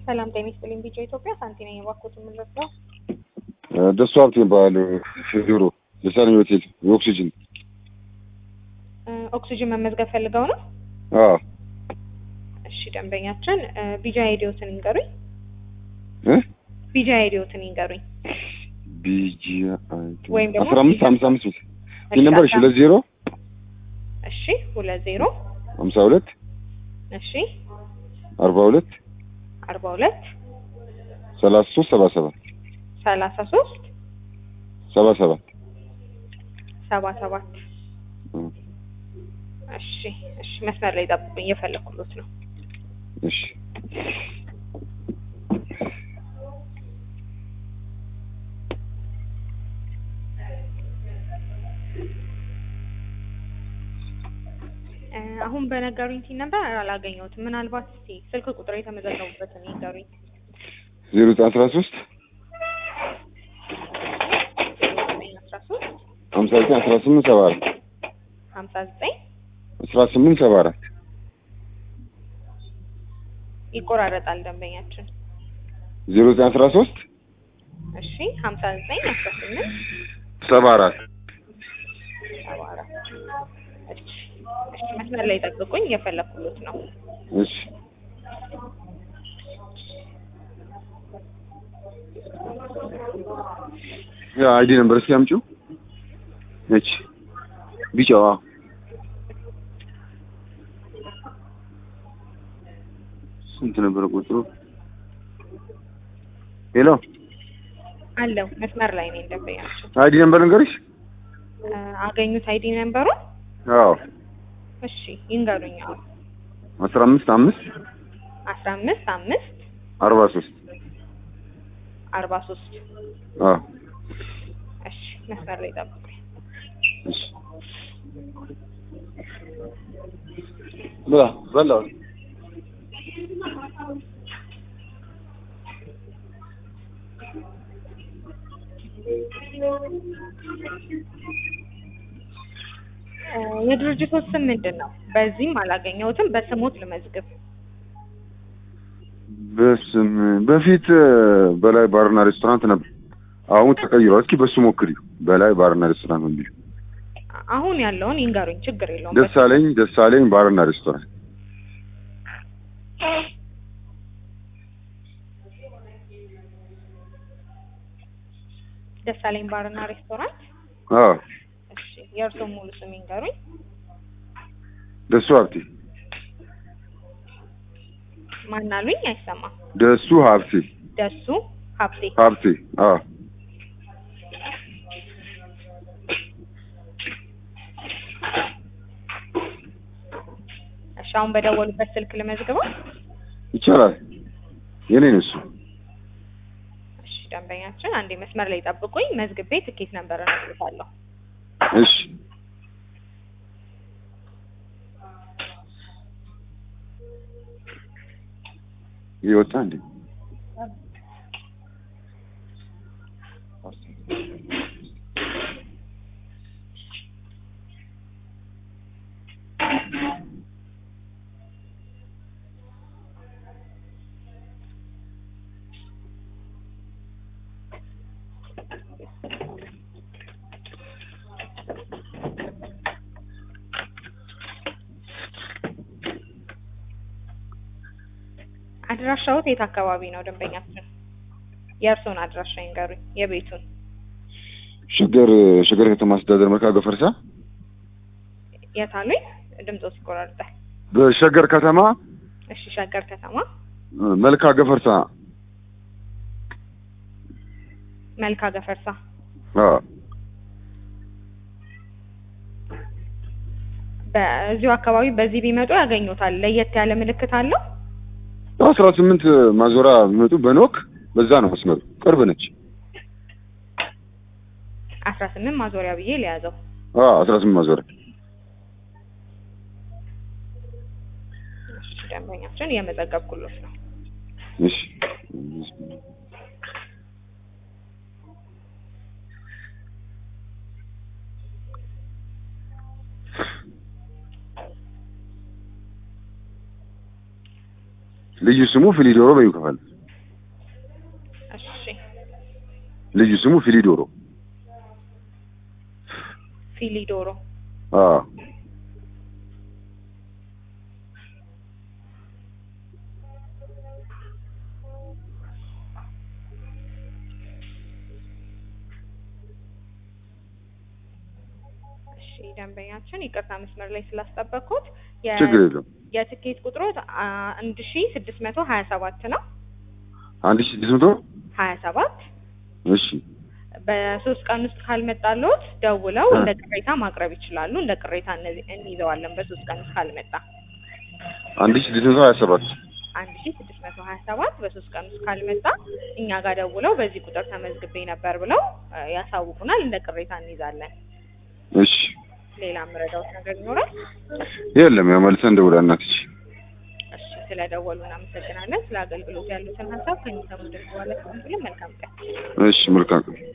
ሰላም ጤና ይስጥልኝ። ቢጫ ኢትዮጵያ ሳንቲ ነኝ። የባኮት የምንረዳው ደሱ ሀብት ይባላል። ቢሮ የሳኒ ሆቴል የኦክሲጅን ኦክሲጅን መመዝገብ ፈልገው ነው። አዎ እሺ ደንበኛችን ቢጃ አይዲዮትን ይንገሩኝ። እ ቢጃ አይዲዮትን ይንገሩኝ። ቢጂ ወይም ደግሞ አስራ አምስት ሀምሳ አምስት ይህ ነበር። እሺ ሁለት ዜሮ እሺ ሁለት ዜሮ ሀምሳ ሁለት እሺ አርባ ሁለት አርባ ሁለት ሰላሳ ሶስት ሰባ ሰባት ሰላሳ ሶስት ሰባ ሰባት ሰባ ሰባት እ እሺ እሺ መስመር ላይ ጠብቁኝ፣ እየፈለኩሎት ነው። እሺ እ አሁን በነገሩኝ ቲን ነበር አላገኘሁትም። ምናልባት እስቲ ስልክ ቁጥር የተመዘገቡበትን ይንገሩኝ። ዜሮ ዘጠኝ አስራ ሶስት አስራ ሶስት ሀምሳ ዘጠኝ አስራ ስምንት ሰባ አራት ሀምሳ ዘጠኝ አስራ ስምንት ሰባ አራት ይቆራረጣል ደንበኛችን። ዜሮ ዘጠኝ አስራ ሶስት እሺ ሀምሳ ዘጠኝ አስራ ስምንት ሰባ አራት ሰባ አራት እሺ እሺ መስመር ላይ ጠብቁኝ፣ እየፈለኩሎት ነው። እሺ ያ አይዲ ነበር እስኪ አምጪው። እቺ ቢጫዋ ስንት ነበረ ቁጥሩ? ሄሎ አለው መስመር ላይ ነኝ ደንበኛችን። አይዲ ነበር ንገርሽ። እ አገኙት አይዲ ነንበሩን? አዎ እሺ ይንገሩኝ። አሁን አስራ አምስት አምስት አስራ አምስት አምስት አርባ ሶስት አርባ ሶስት አዎ እሺ መስመር ላይ ጠብቁኝ። እሺ ብላ በላው እ የድርጅቶች ስም ምንድን ነው? በዚህም አላገኘሁትም። በስሞት ልመዝግብ። በስም በፊት በላይ ባርና ሬስቶራንት ነበር። አሁን ተቀይሯል። እስኪ በሱ ሞክሪው። በላይ ባርና ሬስቶራንት ነው የሚለው። አሁን ያለውን ይንገሩኝ፣ ችግር የለውም። ደሳለኝ ደሳለኝ ባርና ሬስቶራንት ደሳለኝ ባርና ሬስቶራንት። አዎ እሺ የእርስዎ ሙሉ ስም ይንገሩኝ። ደሱ ሀብቴ ማን አሉኝ? አይሰማም። ደሱ ሀብቴ ደሱ ሀብቴ። ሀብቴ አዎ እሺ አሁን በደወሉበት ስልክ ልመዝግበው። ይቻላል። የኔ ነው እሱ። እሺ ደንበኛችን አንዴ መስመር ላይ ጠብቁኝ። መዝግቤ ትኬት ነበር እነግርሻለሁ። እሺ ይወጣ እንዴ? አድራሻዎት የት አካባቢ ነው ደንበኛችን? የእርስዎን አድራሻ ይንገሩኝ፣ የቤቱን። ሸገር ሸገር ከተማ አስተዳደር መልካ ገፈርሳ የት አሉኝ? ድምፆ ይቆራርጣል። በሸገር ከተማ እሺ ሸገር ከተማ መልካ ገፈርሳ መልካ ገፈርሳ። አዎ በዚሁ አካባቢ በዚህ ቢመጡ ያገኙታል። ለየት ያለ ምልክት አለው? አስራ ስምንት ማዞራ ቢመጡ በኖክ በዛ ነው መስመሩ፣ ቅርብ ነች። አስራ ስምንት ማዞሪያ ብዬ ሊያዘው። አዎ አስራ ስምንት ማዞሪያ እሺ ደንበኛችን እየመዘገብኩሎት ነው። እሺ ልዩ ስሙ ፍሊዶሮ በይው ከፈል ልዩ ስሙ ፊሊዶሮ። ፊሊዶሮ አዎ እሺ ደንበኛችን ይቅርታ መስመር ላይ ስላስጠበቅኩት የ- ችግር የለም። የትኬት ቁጥሮት አንድ ሺ ስድስት መቶ ሀያ ሰባት ነው አንድ ሺህ ስድስት መቶ ሀያ ሰባት እሺ በሶስት ቀን ውስጥ ካልመጣልዎት ደውለው እ። እንደ ቅሬታ ማቅረብ ይችላሉ። እንደ ቅሬታ እነዚህ እንይዘዋለን። በሶስት ቀን ውስጥ ካልመጣ አንድ ሺህ ስድስት መቶ ሀያ ሰባት አንድ ሺ ስድስት መቶ ሀያ ሰባት በሶስት ቀን ውስጥ ካልመጣ እኛ ጋር ደውለው በዚህ ቁጥር ተመዝግቤ ነበር ብለው እ፣ ያሳውቁናል። እንደ ቅሬታ እንይዛለን። እሺ ሌላ የምረዳዎት ነገር ይኖራል? የለም ያው መልሰን እንደውላ እናትሽ እሺ ስለደወሉ እናመሰግናለን። ስለ አገልግሎት ያሉትን ሀሳብ ከሚሰሙ ድምጽ ባለ መልካም ቀን። እሺ መልካም ቀን